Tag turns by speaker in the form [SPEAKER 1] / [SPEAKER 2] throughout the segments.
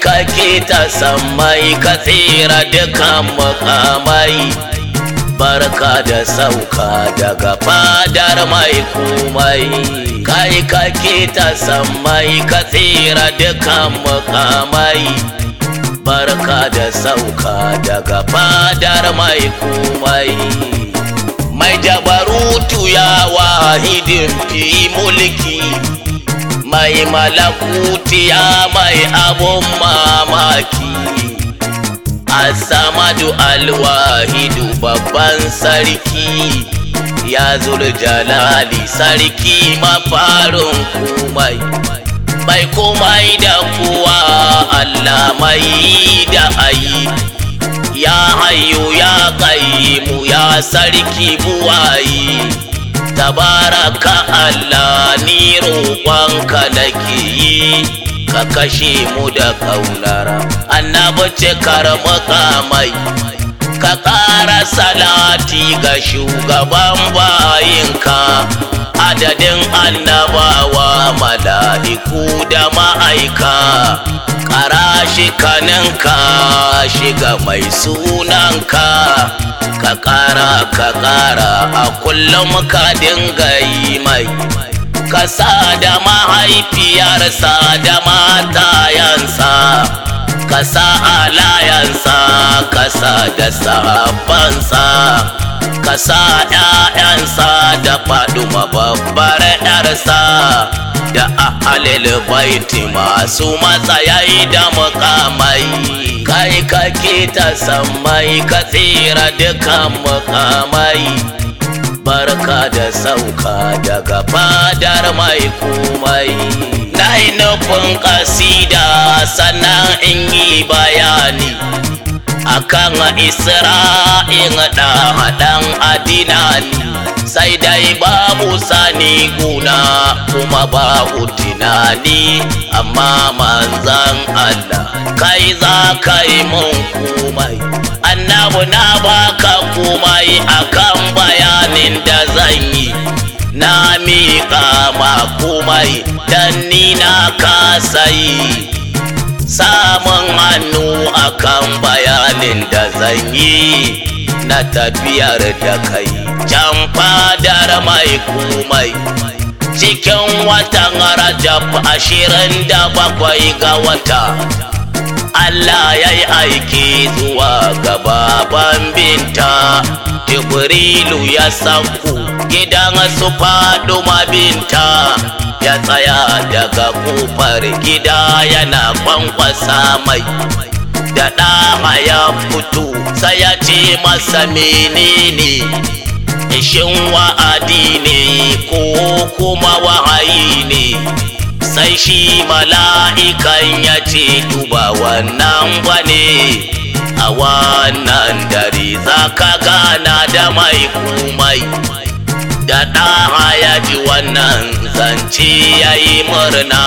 [SPEAKER 1] kake ta sammai ka tsira dukan mukamai barka da sauka daga fadar mai kumai kai kake ta sammai ka tsira dukan mukamai barka da sauka daga fadar mai kumai mai jabarutu ya wahidin fi mulki mai malakuti ya mai abun mamaki asamadu alwahidu babban sarki ya jalali sarki mafarin kumai bai komai da kuwa allah mai da ayi ya hayu ya mu ya sarki buwayi tabaraka Allah ni roƙonka nake yi ka kashe mu da kaulara annabi cikar makamai ka ƙara salati ga shugaban bayinka adadin annabawa mala'iku da ma'aika ƙara shi kaninka shiga mai sunanka ka ƙara ka ƙara a kullum ka dinga yi mai ka sa da mahaifiyarsa da matayansa ka sa alayansa ka sa da sabansa ka sa ‘ya'yansa da faɗuma babbar ‘yarsa da ahalil baiti masu matsayi da mukamai kai kake ta sammai ka tsira dukan mukamai barka da sauka daga fadar mai kumai na yi nufin kasida sannan in yi bayani akan isra'in da haɗan adinani sai dai babu sani guna kuma babu tunani amma manzan Allah kai za ka yi mun kumai annabu na baka kumai akan bayanin da zan yi na miƙa ma kumai dan ni na kasa yi samun hannu akan bayanin da zan yi na tafiyar da kai can fadar mai kumai cikin watan rajab ashirin da bakwai ga wata Allah ya yi aiki zuwa ga baban binta Jibrilu ya sauko gidan su faduma binta ya tsaya daga kofar gida yana kwankwasa mai da ɗama ya fito sai ya ce masa menene ishin wa'adi ne ko kuma wahayi ne sai shi mala'ikan ya ce duba wannan bane a wannan dare za ka gana da mai kumai da ɗaha ya ji wannan zance ya yi murna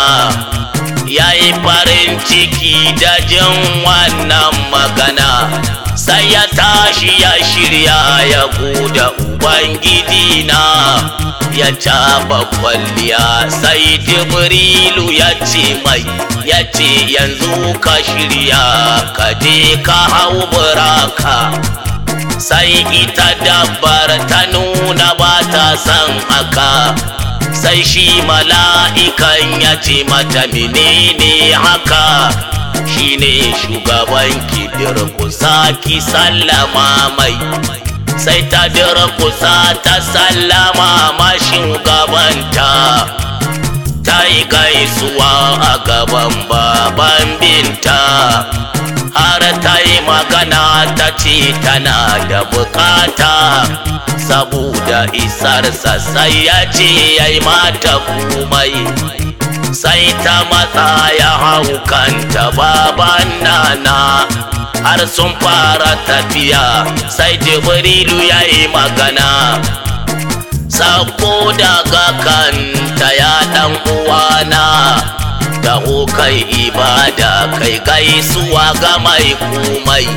[SPEAKER 1] ya yi farin ciki da jin wannan magana sai ya tashi ya shirya ya guda ubangiji na ya caba kwalliya sai jibrilu ya ce mai ya ce yanzu ka shirya ka je ka hau buraka sai ita dabbar ta nuna ba ta san haka sai shi mala'ikan ya ce mata menene haka shine shugaban ki kusa ki sallama mai sai ta kusa ta sallama ma shugabanta ta yi gaisuwa a gaban baban binta har ta yi magana ta ce tana da bukata saboda isarsa sai ya ce ya yi mata komai sai ta matsa ya hau kanta baban nana har sun fara tafiya sai jibrilu ya yi magana sako daga kanta ya dan uwana taho kai ibada kai gaisuwa ga mai komai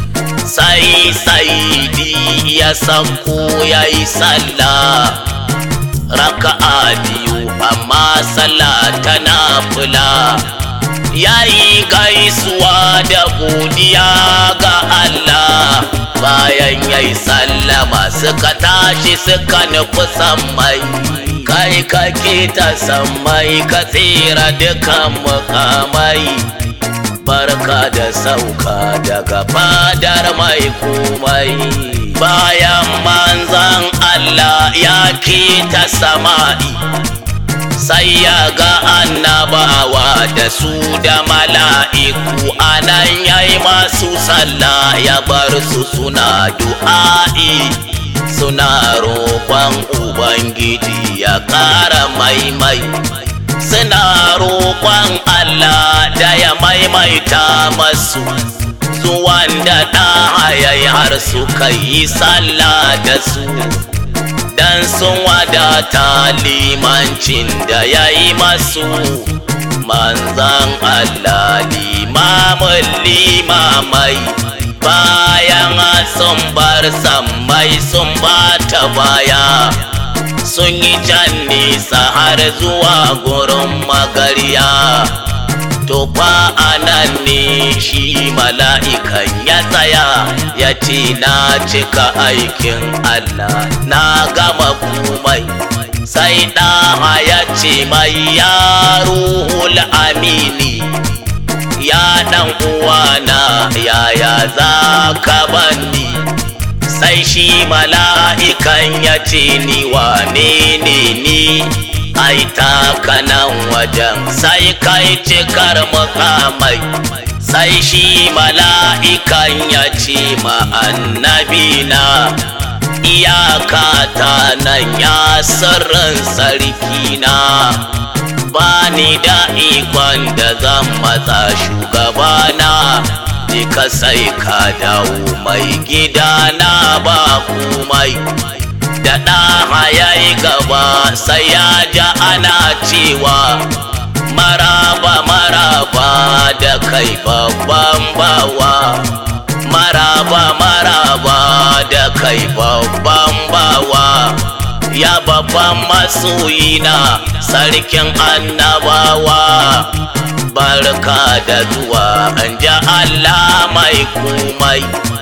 [SPEAKER 1] sai saidi ya sako ya yi sallah raka'a biyu amma sallah tana fula yayi gaisuwa da godiya ga Allah bayan yayi sallama suka tashi suka nufi sammai kai kake ta sammai ka tsira dukan mukamai barka da sauka daga fadar mai komai bayan manzan Allah ya ta sama'i sai ya ga annabawa da su da mala'iku anan yayi masu sallah ya bar su suna du'a'i suna roƙon ubangiji ya ƙara maimai suna roƙon Allah da ya maimaita masu zuwan da ɗahayayi har suka yi sallah da su dan sun wadata limancin da ya yi masu manzan Allah limamin limamai bayan sun bar sammai sun bata baya sun yi can nisa har zuwa gurin magarya to fa anan ne shi mala'ikan ya tsaya ya ce na cika aikin Allah na gama kumai sai ɗaha ya ce mai ya ruhul amini ya ɗan uwana yaya za ka banni sai shi mala'ikan ya ce ni wane ne ni ai kanan wajen sai kai cikar mukamai sai shi mala'ikan ya ce ma annabina iyaka ta nan ya sirrin sarkina ba ni da ikon da zan matsa shugabana ka sai ka dawo mai gidana ba kumai da ɗaha ya yi gaba sai ya ja ana cewa maraba maraba da kai babban bawa maraba maraba da kai babban bawa ya babban masoyina sarkin annabawa barka da zuwa an ja Allah mai kumai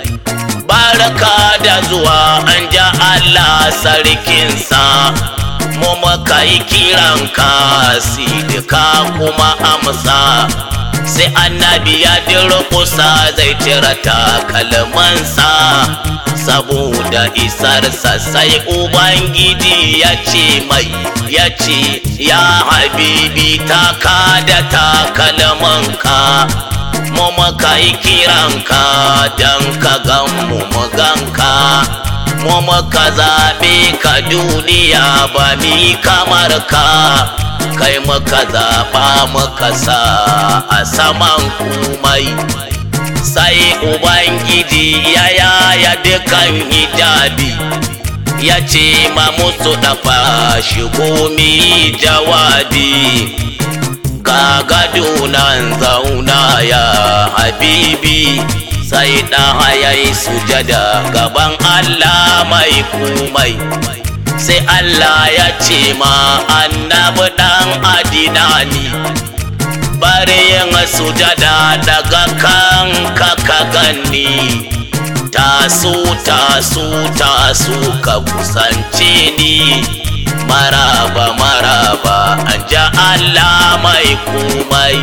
[SPEAKER 1] barka da zuwa an ja Allah sarkinsa mu muka yi kiranka sidika kuma amsa sai annabi ya durkusa zai cire takalmansa saboda isarsa sai ubangiji ya ce mai ya ce ya habibi taka da takalmanka mu muka yi kiranka don ka gan mu mu ganka mu muka zaɓe ka duniya ba mi kamar ka kai muka zaɓa muka sa a saman kumai sai ubangiji ya yaya dukan hijabi ya ce ma musu dafa shigo mi jawabi ga gado nan zauna ya habibi sai ɗaha ya yi sujada gaban Allah mai kumai sai Allah ya ce ma annabi ɗan adinani bari yin sujada daga kan ka ganni taso taso taso ka kusance ni maraba maraba an ja Allah mai kumai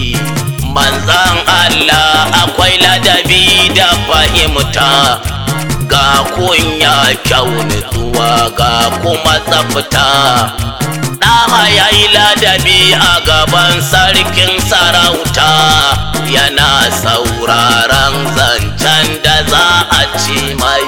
[SPEAKER 1] manzan Allah akwai ladabi da fahimta ga kunya kyau nutsuwa ga kuma tsafta ɗaha ya yi ladabi a gaban sarkin sarauta yana sauraron zancen da za a ci mai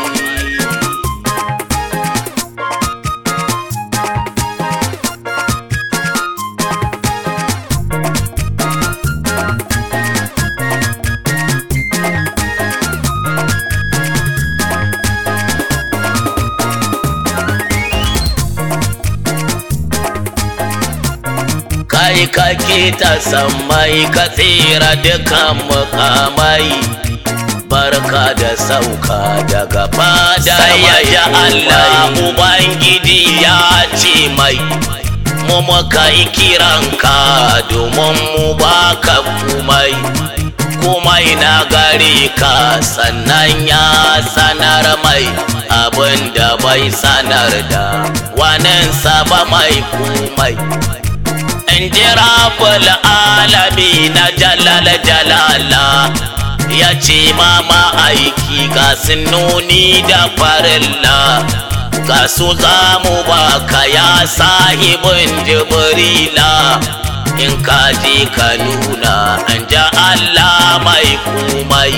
[SPEAKER 1] kai kake ta sammai ka tsira dukan mukamai barka da sauka daga fada ya ji Allah Ubangiji ya ce mai mu muka yi kiranka domin mu baka kumai komai na gare ka sannan ya sanar mai abin da bai sanar da waninsa ba mai kumai in ji rabul alami na jalal jalala ya ce mama aiki ga sinoni da farilla ga su za mu baka ya sahibin jibrila in ka je ka nuna an ja Allah mai kumai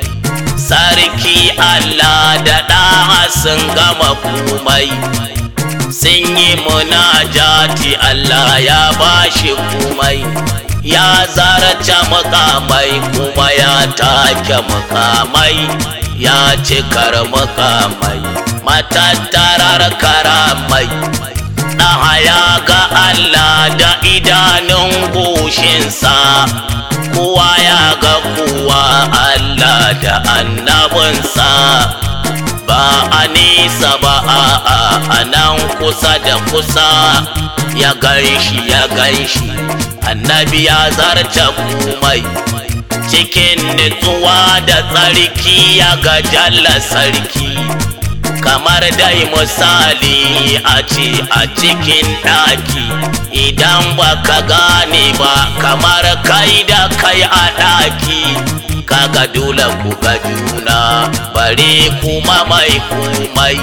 [SPEAKER 1] sarki Allah da ɗaha sun gama kumai sun yi munajati Allah ya bashi kumai ya zarce mukamai kuma ya take mukamai ya cikar mukamai matattarar karamai ɗaha ya ga Allah da idanun goshinsa kowa ya ga kowa Allah da annabinsa ba a nisa ba a a nan kusa da kusa ya ganshi ya ganshi annabi ya zarce kumai cikin nutsuwa da tsarki ya ga jalla sarki kamar dai misali a ce a cikin ɗaki idan baka gane ba kamar kai da kai a ɗaki kaga dole ku ga juna bare kuma mai kumai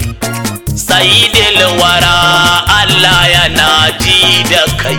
[SPEAKER 1] sayidil wara Allah yana ji da kai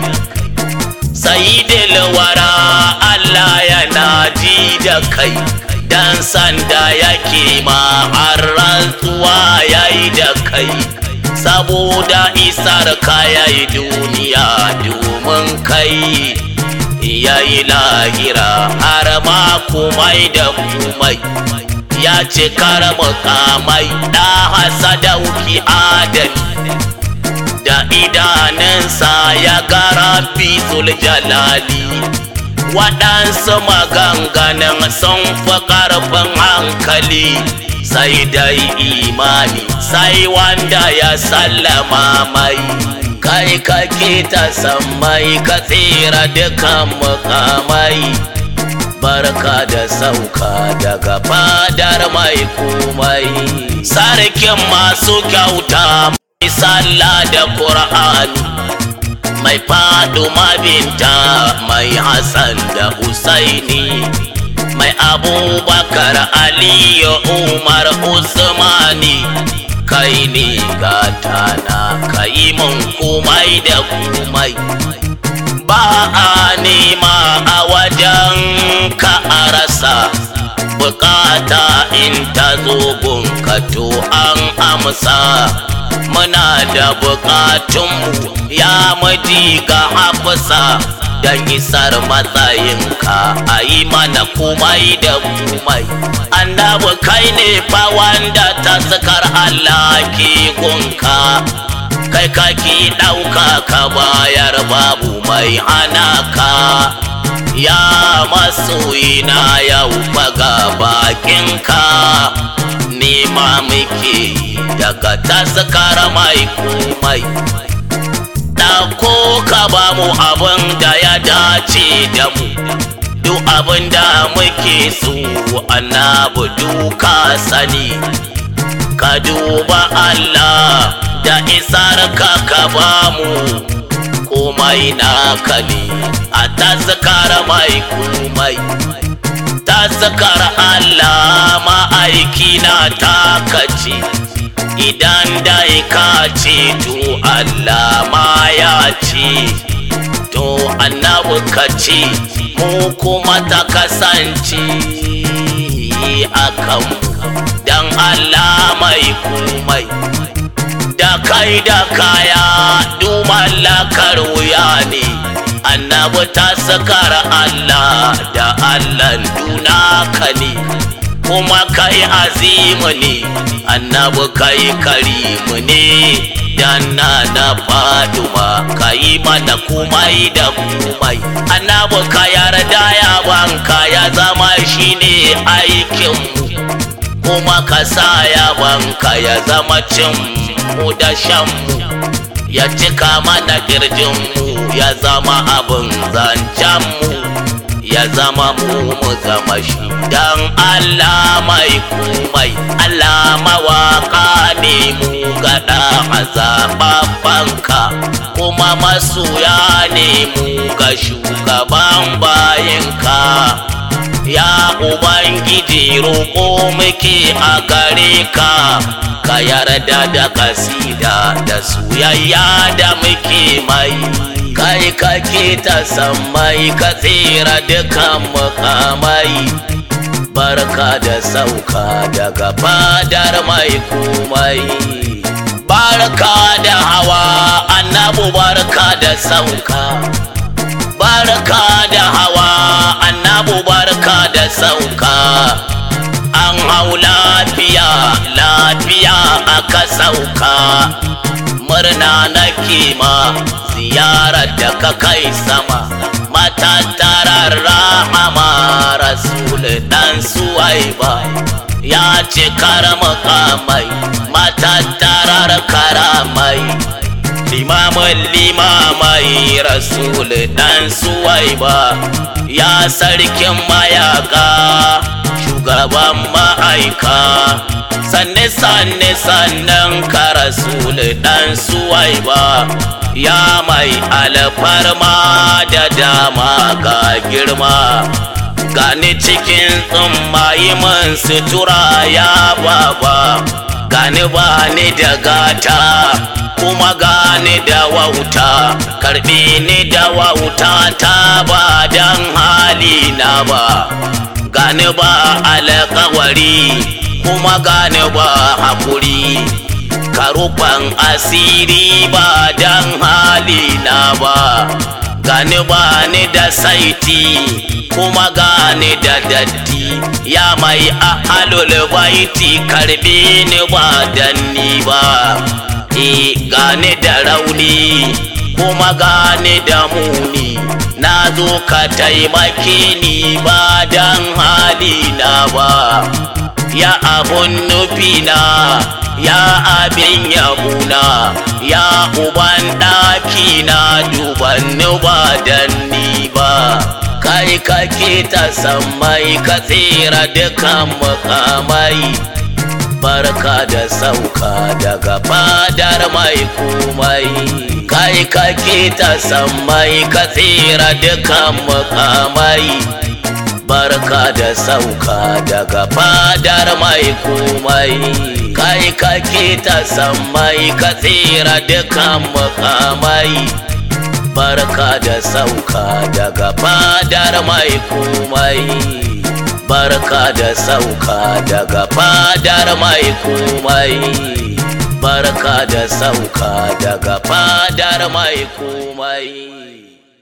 [SPEAKER 1] sayidil wara Allah yana ji da kai dan sanda yake ma har rantsuwa yayi da kai saboda isar ka yayi duniya domin kai yayi lahira har ma kumai da kumai ya ce kara mukamai da hasadauki adali da idanunsa ya gara fitul jalali waɗansu maganganun sun fi ƙarfin hankali sai dai imani sai wanda ya sallama mai kai kake ta sammai ka tsira dukan mukamai barka da sauka daga fadar mai komai sarkin masu kyauta mai sallah da ƙur'ani mai faduma binta mai hassan da husaini mai abubakar aliyu umar usmani kai ne gatana kai mun kumai da kumai ba a nema a wajen ka a rasa bukata in ta zo gunka to an amsa muna da bukatunmu ya maji ga hafsa don isar matsayinka a yi mana kumai da kumai annabi kai ne fa wanda ta sakar Allah ke gunka kai kaki ɗauka ka bayar babu mai hana ka ya masoyina yau faga bakinka nema muke daga taskar mai kumai ɗauko ka ba mu abin da ya dace da mu duk abin da muke so annabu duka sani ka duba Allah da isar ka ka ba mu komai naka ne a taskar mai kumai taskar Allah ma'aiki na takace idan dai ka ce to Allah ma ya ce to annabi ka ce mu kuma ta kasance a kanmu don Allah mai kumai da kai da kaya dumallakar wuya ne annabi ta sakar Allah da Allah dunaka ne kuma kai azimu ne annabi kai karimu ne dan na na faduma kai mana kumai da kumai annabi ka yarda ya banka ya zama shine aikinmu kuma ka sa ya banka ya zama cin mu da shan mu ya cika mana kirjinmu ya zama abin zancenmu ya zama mu mu zama shi dan Allah mai kumai Allah mawaka ne mu gada azababbanka kuma masoya ne mu ga shugaban bayinka ya ubangiji roƙo muke a gare ka ka yarda da kasida da soyayya da muke mai kai kake ta sammai ka tsira dukan mukamai barka da sauka daga fadar mai komai barka da hawa annabu barka da sauka barka da hawa annabu barka da sauka an hau lafiya lafiya aka sauka murna na kima ziyarar da ka kai sama matattarar rahama rasul dan suwaiba ya ce makamai matattarar karamai limamin limamai rasul dan suwaiba ya sarkin mayaka shugaban ma'aika sanne sanne sannan ka rasul dan suwaiba ya mai alfarma da dama ga girma gani cikin tsummayi man sutura ya baba gani ba ni da gata kuma gani da wauta karbi ni da wauta ta ba dan hali na ba gani ba alkawari kuma gani ba hakuri karufan asiri ba dan hali na ba gani ba ni da saiti kuma gani da datti ya mai ahalul baiti karbi ni ba dan ni ba e gane da rauni kuma gane da muni na zo ka taimake ni ba dan hali na ba ya abun nufina ya abin yabuna ya uban ɗaki na duban ba dan ni ba kai kake ta sammai ka tsira dukan mukamai barka da sauka daga fadar mai komai kai kake ta sammai ka tsira dukan mukamai barka da sauka daga fadar mai komai kai kake ta sammai ka tsira dukan mukamai barka da sauka daga fadar mai komai barka da sauka daga fadar mai komai barka da sauka daga fadar mai komai